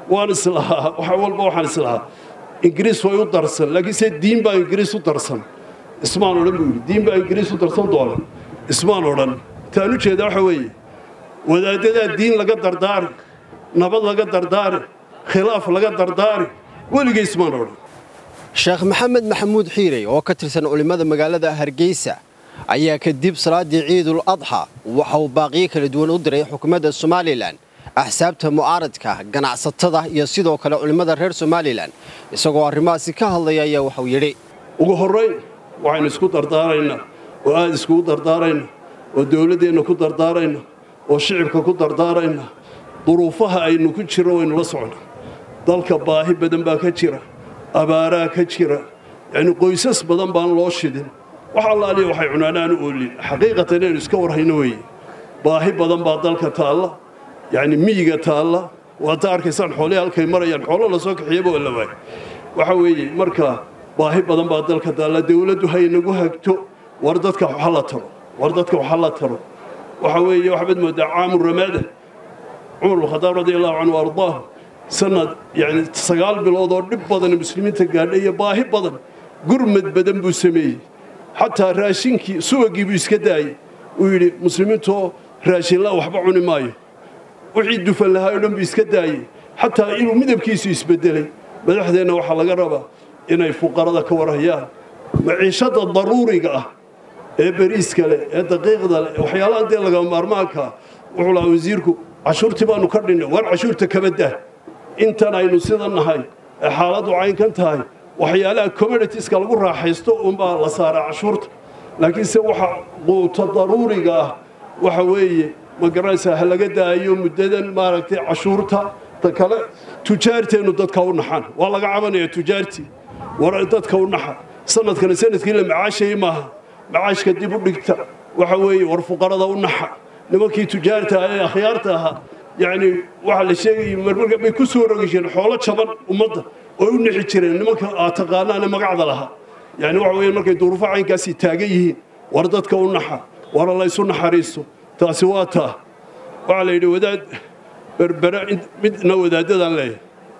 waan islahaa wax walba waxaan islahaa ingiriis way u darsan laakiinse diin baa ingiriis u darsan ismaan odhan buu yidhi diin baa ingiriis u darsan doona ismaan odhan taan u jeedaa waxa weeye wadaaddadaa diin laga dardaari nabad laga dardaari khilaaf laga dardaari weligay ismaan odhan sheekh maxamed maxamuud xiirey oo ka tirsan culimmada magaalada hargeysa ayaa kadib salaaddii ciidul adxa waxa uu baaqiyo kala duwan u diray xukuumadda somalilan axsaabta mucaaradka ganacsatada iyo sidoo kale culimmada reer somalilan isagoo arrimahaasi ka hadlaya ayaa waxauu yidhi ugu horrayn waxaynu isku dardaaraynaa oo aad iskugu dardaaraynaa oo dowladdeenna ku dardaaraynaa oo shicibka ku dardaaraynaa duruufaha aynu ku jirro waynu la socnaa dalka baahi badan baa ka jira abaaraa ka jira yacni qoysas badan baan loo shidin wax allaaliya waxay cunaanaan u oolin xaqiiqatan inaynu iska warhayno weeye baahi badan baa dalka taalla yacni miyiga taalla waadta arkaysaan xoolihii halkay marayaan xoolo la soo kaxiyaba oo la waay waxa weeye marka baahi badan baa dalka taalla dowladdu hay nagu hagto war dadka waxa la taro war dadka waxa la taro waxa weeye waxbaad moodaa caamu ramaada cumar bnkhadaab radi allahu canhu ardaahu sanad yani sagaal bilood oo dhib badan muslimiinta gaadhay iyo baahi badan gurmad badan buu sameeyey xataa raashinkii subagii buu iska daayey uu yidhi muslimiintoo raashinla waxba cuni maayo wixii dufan lahaa o dhan buu iska daayey xataa inuu midabkiisu isbedelay madaxdeenna waxaa laga rabaa inay fuqarada ka warhayaan maciishada daruuriga ah ee beriiska leh ee daqiiqda leh waxyaalaha dee lagama maarmaankaa wuxuu lahaa wasiirku cashuurtii baanu ka dhinnay war cashuurta kaba dah intan aynu sida nahay ee xaaladdu caynkan tahay waxyaalaha communitieska lagu raaxaysto unbaa la saaraa cashuurta laakiinse waxa quuta daruuriga ah waxa weeye ma garanaysaa ha laga daayo muddadan maaragtay cashuurta ta kale tujaarteennu dadka u naxan waa laga cabanaya tujaartii war dadka u naxa sanadkana sanadkii la macaashayay maaha macaashka dib u dhigta waxa weeye war fuqarada u naxa nimankii tujaarta ee akhyaarta ahaa yacni waxa la sheegayay marmarka bay ku soo rogi jireen xoolo jaban ummadda oo u nixi jireen nimanka aad taqaanaane magacda lahaa yacni waxa weeye markay duruufo caynkaasi taagan yihiin war dadka u naxa war laysu naxariiso taasi waa taa waxaa la yidhi wadaad berbere midna wadaadadaan leeyahay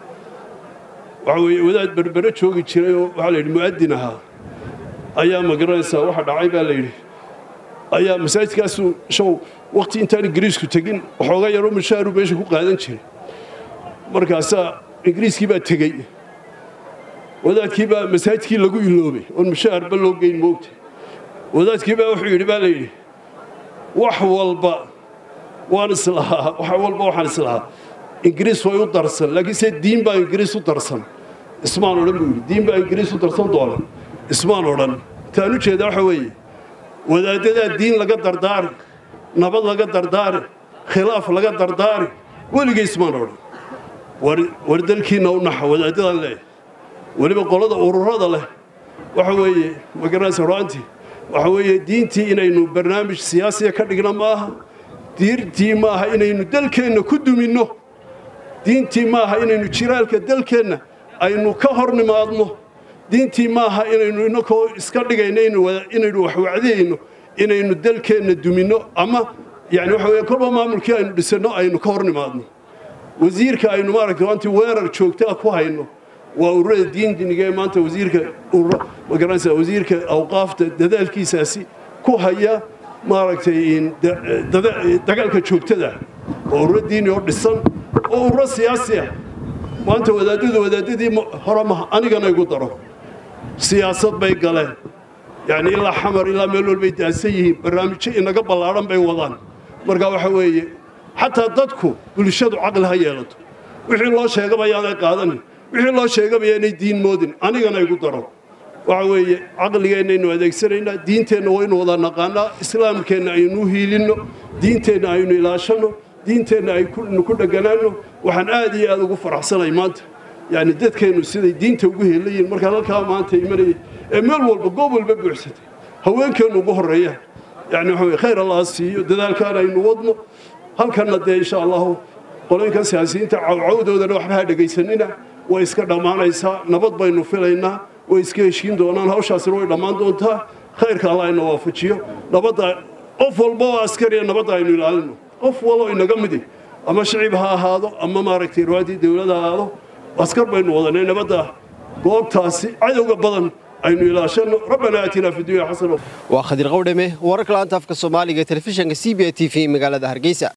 waxa weeye wadaad berbere joogi jiray oo waxaa la yidhi mu'adin ahaa ayaa magaranaysaa waxa dhacay baa la yidhi ayaa masaajidkaasu show waqti intaan ingiriisku tegin waxooga yaroo mushaaru meesha ku qaadan jiray markaasaa ingiriiskii baa tegey wadaadkii baa masaajidkii lagu iloobay oon mushaharba loo geyn moogta wadaadkii baa wuxuu yidhi baa la yidhi wax walba waan islahaa wax walba waxaan islahaa ingiriis way u darsan laakiinse diin baa ingiriis u darsan ismaan odhan buu yidhi diin baa ingiriis u darsan doona ismaan odhan taan u jeedaa waxa weeye wadaaddadaa diin laga dardaari nabad laga dardaari khilaaf laga dardaari weligay ismaan odhan war dalkiinna u naxa wadaaddadan leeyahay weliba qolada ururada leh waxa weeye magaranaysa ru'aantii waxa weeye diintii inaynu barnaamij siyaasiya ka dhigno maaha diintii maaha inaynu dalkeenna ku duminno diintii maaha inaynu jiraalka dalkeenna aynu ka hor nimaadno diintii maaha inaynu inakoo iska dhigayno inaynu wax wacdiyayno inaynu dalkeenna duminno ama yani waxa weye kolba maamulkii aynu dhisanno aynu ka hor nimaadno wasiirka aynu maaragtay maanta weerar joogtaa ku hayno waa ururada diindiniga ee maanta wasiirka magaranaysa wasiirka awqaafta dadaalkiisaasi ku haya maaragtay dagaalka joogtada waa ururo diini oo dhisan oo ururo siyaasi ah maanta wadaadadu wadaadadii hore maha anigana igu daro siyaasad bay galeen yacni ilaa xamar ilaa meel walbay daansan yihiin barnaamijyo inaga ballaadhan bay wadaan marka waxa weeye xataa dadku bulshadu caqli ha yeelato wixii loo sheegaba yaanay qaadanin wixii loo sheegaba yaanay diin moodin anigana igu daro waxa weeye caqligeennaynu adeegsanaynaa diinteenna waynu wada naqaanaa islaamkeenna aynu u hiilinno diinteenna aynu ilaashanno diinteenna aynu ku dheganaanno waxaan aad iyo aad ugu faraxsanay maanta yani dadkeennu siday diinta ugu helayiin markaan halkaa maanta imanayay ee meel walba goob walba buuxsatay haweenkeennu ugu horreeyaan yani waxa weye khayr allah siiyo dadaalkaan aynu wadno halkanna dee insha allahu qolaynkan siyaasiyiinta cawcawdoodana waxba ha dhegaysanina way iska dhammaanaysaa nabad baynu filaynaa way iska heshiin doonaan hawshaasina way dhammaan doontaa khayrka allah ina waafajiyo nabadda qof walba oo askariya nabadda aynu ilaalino qof waloo inaga midi ama shicib ha ahaado ama maaragtay ruwaadii dowlad ha ahaado askar baynu wadanay nabadda goobtaasi cadowga badan aynu ilaashano rabbana aatina fi dunya xasana waa khadir qawdhame wararka laanta afka soomaaliga telefishinka c b a t v magaalada hargeysa